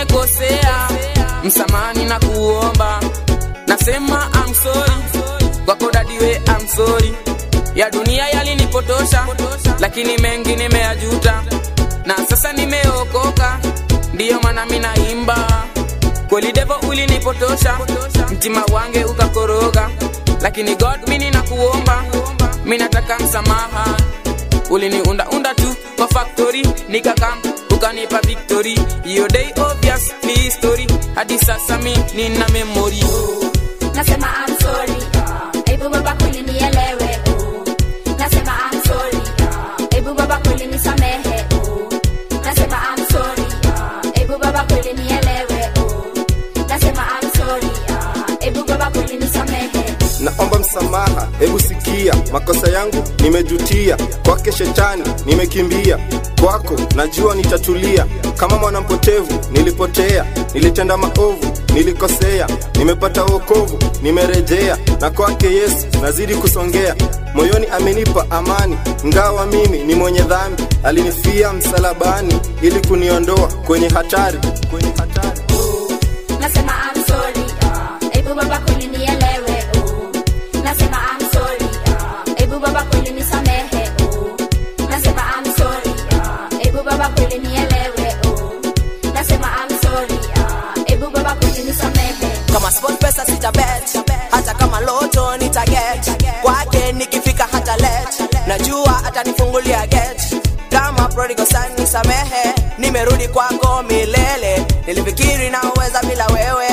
nimekosea msamani na kuomba nasema I'm sorry kwako dadiwe I'm sorry ya dunia yalinipotosha lakini mengi nimeyajuta na sasa nimeokoka ndiyo maana minaimba kweli devo ulinipotosha mtima wange ukakoroga lakini god mini na kuomba minataka msamaha uliniundaunda tu kwa factory nikakam ukanipa victory hiyo day obvious ni history hadi sasa mi nina memory nasema I'm sorry hebu baba kweli nielewe oh. nasema I'm sorry hebu baba kweli nisamehe oh. nasema I'm sorry hebu baba kweli nielewe oh. nasema I'm sorry hebu baba kweli nisamehe naomba msamaha hebu sikia makosa yangu nimejutia kwake shetani nimekimbia kwako najua nitatulia kama mwanampotevu nilipotea nilitenda maovu nilikosea nimepata wokovu nimerejea na kwake yesu nazidi kusongea moyoni amenipa amani ngawa mimi ni mwenye dhambi alinifia msalabani ili kuniondoa kwenye hatari kwenye hatari nasema I'm sorry hebu baba kweli nielewe oh. nasema I'm sorry hebu baba kweli nisamehe oh. nasema I'm sorry hebu baba kweli nielewe oh. nasema I'm sorry hebu baba kweli nisamehe kama sport pesa sitabet hata kama loto nitaget kwake nikifika hata let najua atanifungulia get kama prodigal son nisamehe nimerudi kwako milele nilifikiri naweza bila wewe